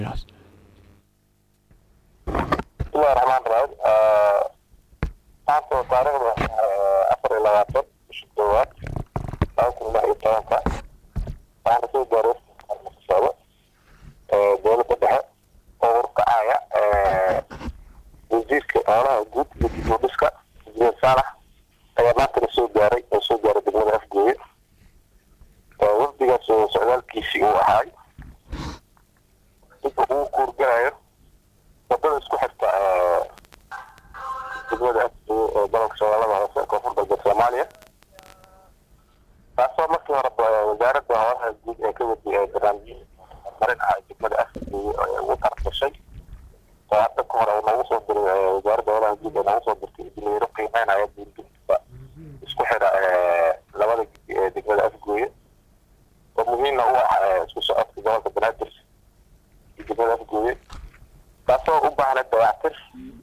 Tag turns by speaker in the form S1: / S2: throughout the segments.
S1: bismillahi raxmaan raxiim maanta oo taariikhda afar iyo labaatan bisha koowaad laba kun lix iyo tobanka waxaana soo gaaray socdo dowladda dhexe oo urkacaya wasiirka xoolaha guud iyo dib u dhiska injineer saalax ayaa maantana soo gaaray oo soo gaaray degmada afgooye wafdigaas oo socdaalkiisii uu ahaay inta uu kuurgalayo wadada isku xirta degmada afgooye ee gobolka shabeellada hoose koonfur galbeed soomaaliya taasoo markii hore wasaaradda xoolaha guud ee ka wadi barnaamijyada horumarin ah degmada afgooye ee ugu targashay oo hadda ka hore noogu soo diray wasaaradda xoolaha guud ee noogu soo dirtay injineero qiimeynaya buurbuurta isku xidha labada gidi ee degmada afgooye oo muhiimna u ah isku socodka gobolka banaadir iyo degmada afgooye taasoo u baahna dayactir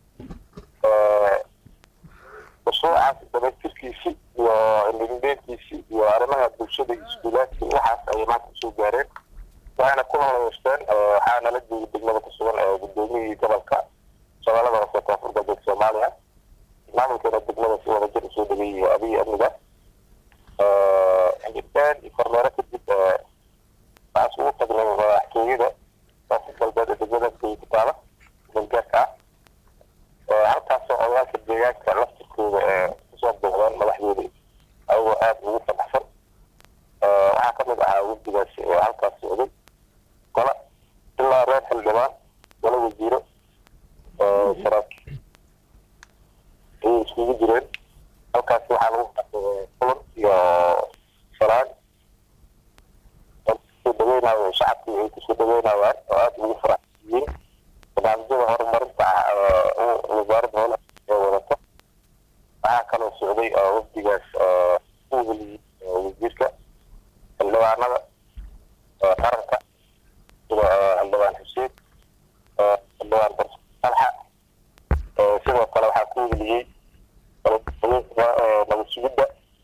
S1: mashruucaas damaystirkiisi iyo indhindheentiisi iyo arrimaha bulshada iyo iskuulaadka waxaas ayay maanta usoo gaareen waxayna ku holayeeshteen waxaa nala jooga degmada ku sugan ee gudoomiyihii gobolka shabeellada hoose koonfur galbeed soomaaliya maamulkeena degmada si wadajir usoo dhageeyay abiy amniga indhindheen iyo kormeero kadib waxaas ugu tagnay madaxtooyada koonfur galbeed ee degmada afgooye ku taala galgaarka ah halkaasoo odaalka deegaanka laftirkooda ee kusoo booqdeen madaxdooda ayagoo aada ugu fanaxsan waxaa ka mid ahaa wafdigaasi oo halkaas socday gola ilaa reer xildhibaan gola wasiiro saraakiil ayay iskugu jireen halkaasi waxaa lagu qaatay kulan iyo salaan kusoo dhaweynayo shacabkii ay kusoo dhaweynayaan oo aada ugu faraxsiiyeen barnaamijyada horumarinta ah wasaaradda howlaha ee wadato waxaa kaloo socday wafdigaas u heliyey wasiirka xildhibaanada qaranka sida xildhibaan xuseen xildhibaan barso salxa sidoo kale waxaa ku heliyey nabad sugidda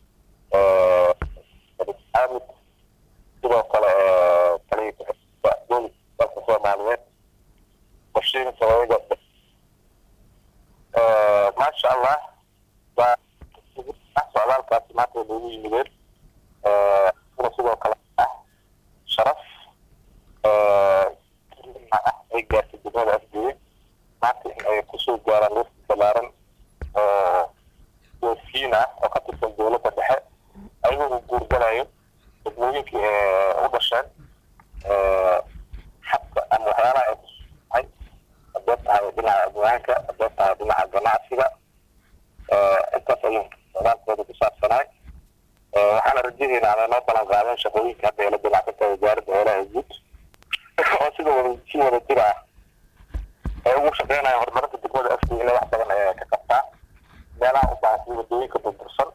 S1: xaamid sidoo kale taliya boolis dalka soomaaliyeed qorsheyn sababiga maasha allah waa socdaalkaasi maanta way noogu yimideen una sidoo kale ah sharaf ah ay gaartay degmada afgooye maanta in ay kusoo gaaraan wafdi balaaran oo wasiin ah oo ka tirsan dowladda dhexe ayagoo u guurgalayo degmooyinkii u dhasheen xabka ama waxyaalaha ay kusuhay hadday tahay dhinaca amwaanka hadday tahay dhinaca ganacsiga intaas ayuu socdaalkooda ku saabsanaay waxaana rajadeena ama noo balan qaadeen shaqooyinka hadda eela dinacsanta wasaaradda xoolaha guud oo sida wada si wada jir ah ay ugu shaqeynaya horumarinta degmada afgooye inay wax badan ay ka qabtaa meelaha u baahan sida wadooyinka burbursan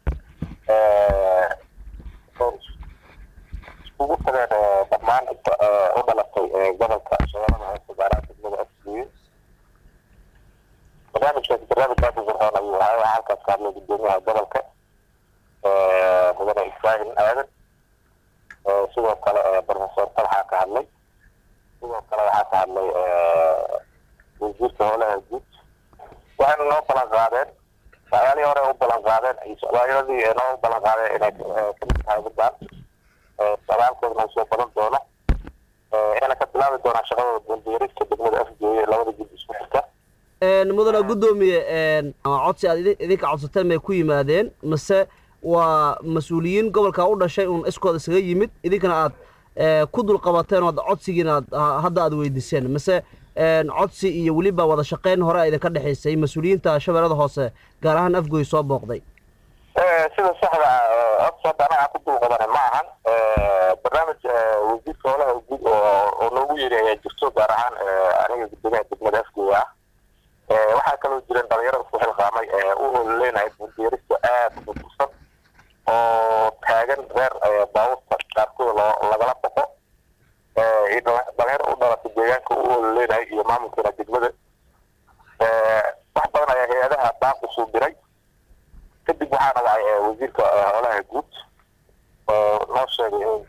S1: oo iskugu tageen dhammaan inta u dhalatay gobolka shabeellada hoose gaaraha degmada afgooye barnaamijkaasi barnaamij aada u qurxoon ayuu ahaa waxaa halkaas ka hadlay gudoomiyaha gobolka mudane ibrahim aadan sidoo kale professor talxaa ka hadlay sidoo kale waxaa ka hadlay wasiirka howlaha guud waxayna noo balan qaadeen socdaalihii hore u balan qaadeen iyo socdaalyadii noo balan qaadeen inay kamid tahay midaan socdaalkoodana uu soo badan doono ayna ka bilaabi doonaa shaqadooda bundiirista degmada afgooye labada gud isku xirta
S2: mudana guddoomiye codsi aad idinka codsateen may ku yimaadeen mase waa mas-uuliyiin gobolka u dhashay uun iskooda isaga yimid idinkana aad ku dul qabateen oo codsigiina aad hadda aad weydiiseen mase codsi iyo weliba wada shaqeyn hore idinka dhexaysay mas-uuliyiinta shabeellada hoose gaar ahaan afgooy soo booqday
S1: sida saxda codsi hadda anaga ku dul qabana ma ahan barnaamij wasiirka howlaha guud oo noogu yeeri ayaa jirto gaar ahaan aniga gudoomiyaha degmada afgooy ah waxaa kaloo jiran dhalinyarada isku xilqaamay u ololeynaya bundiirista aada u burbursan oo taagan reer baabuurta qaarkooda loo lagala boqo dhalinyaro u dhalatay deegaanka u ololeynaya iyo maamulkeena degmada wax badan ayaa hay-adaha baaq usuu diray kadib waxaana wacay wasiirka howlaha guud oo noo sheegay in midkii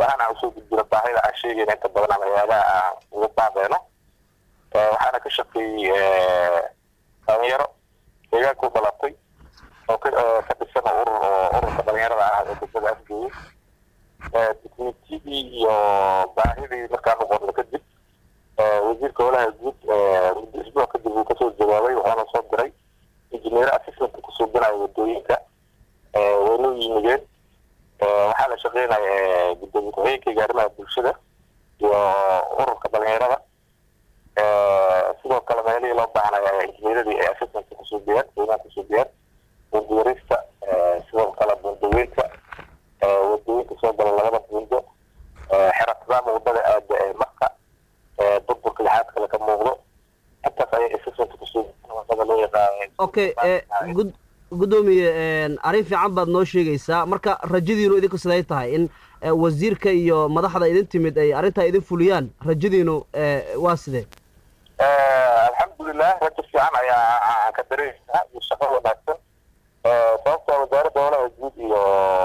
S1: ahaan aan usoo gudbino baahida aan sheegayna inta badan ama hay-adaha aan uga baaqeyno waxaana ka shaqeeyey dhalinyaro deegaanka u dhalatay oo ka dhisan urur oo ururka dhalinyarada ah ee degmada afgeeye dukumentiyadii iyo baahidii markaan noqono kadib wasiirka holaha guud muddo isbuuc kadib uu kasoo jawaabay waxaana soo diray injineero assistanta ku suubinayo wadooyinka waynoo yimideen waxaa la shaqeynaya gudoomiye ku-xigeenkayga arrimaha bulshada iyo ururka dhalinyarada sidoo kale meelihii loo baahnaya injineeradii ay assistanta kusuubiyaan weynaha kusuubiyaan bunduwarista sidoo kale bundaweynta wadooyinka soo gala labada buundo xeratadaama wadada aada ee marka burburka lixaad kale ka muuqdo intaas ayay assistanta kusuubiyaan wadada loo yaqaan
S2: okay gud guddoomiye arrin fiican baad noo sheegaysaa marka rajadiinu idinku siday tahay in wasiirka iyo madaxda idin timid ay arrintaa idin fuliyaan rajadiinu waa sidee
S1: alxamdulilah rajo fiican ayaa ka dareemaysaa iyo shaqo wanaagsan sababtoo wasaaradda holaha guud iyo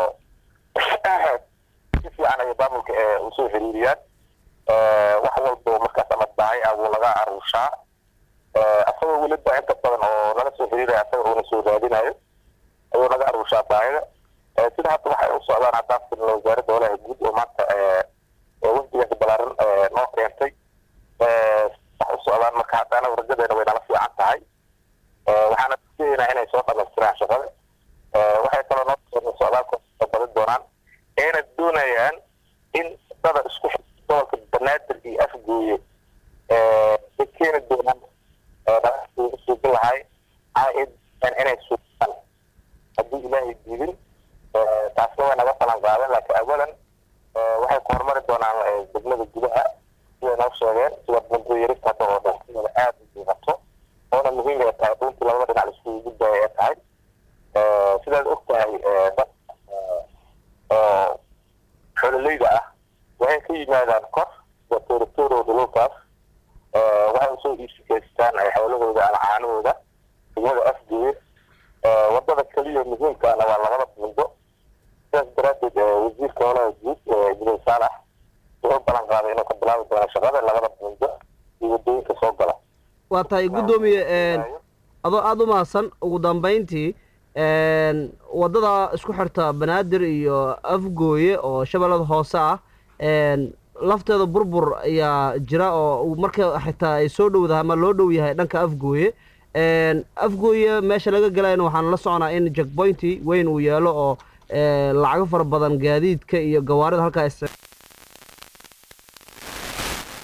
S1: si fiican ayay maamulka usoo xiriiriyaan wax walbo markaas ama bahay ah wuu laga aruushaa asagoo weliba inta badan oo nala soo xiriiraya asaga uuna soo raadinayo ayuu naga aruushaa baahida sida hadda waxay u socdaan haddaan firno wasaaradda holaha guud oo maanta wafdigaasi balaaran noo keentay wax u socdaan marka hadda anagu rajadeena way nala fiican tahay waxaana filaynaa inay soo dhamaystiraan shaqada waxay kaloo noo socdaalka badin doonaan ayna doonayaan in dada isku gobolka banaadir iyo afgooye ay keeni doonaan suubin lahay inay suubaan haddii ilaahay diidin taasna way naga falan qaadan laakiin awalan waxay ku horumari doonaan degmada gudaha siday noo sheegeen sida bunto yarista hadda oo dhan sidooda aada u muuqato oona muhiim ay tahay dhuntii labada dhinac laiskugu gudbaya ay tahay sidaad og tahay dad oo xoololeyda ah waxay ka yimaadaan kor sida tooritooro dhululkaas waxay usoo iibsikaystaan xoolahooda ama caanahooda degmada afgeeye wadada keliya muhiimkaana waa labada buundo sidaas daraaddeed wasiirka holaha guud jibril saalax wuxuu balan qaaday inuu ka bilaabi doono shaqada labada buundo iyo wadooyinka soo gala
S2: waa tahay guddoomiye adoo aada u mahadsan ugu dambayntii waddada isku xirta banaadir iyo afgooye oo shabeellada hoose ah lafteeda burbur ayaa jira oo marka xitaa ay soo dhowdahay ama loo dhow yahay dhanka afgooye afgooye meesha laga galayna waxaan la soconaa in jackpointi weyn uu yeelo oo lacago fara badan gaadiidka iyo gawaarida halkaa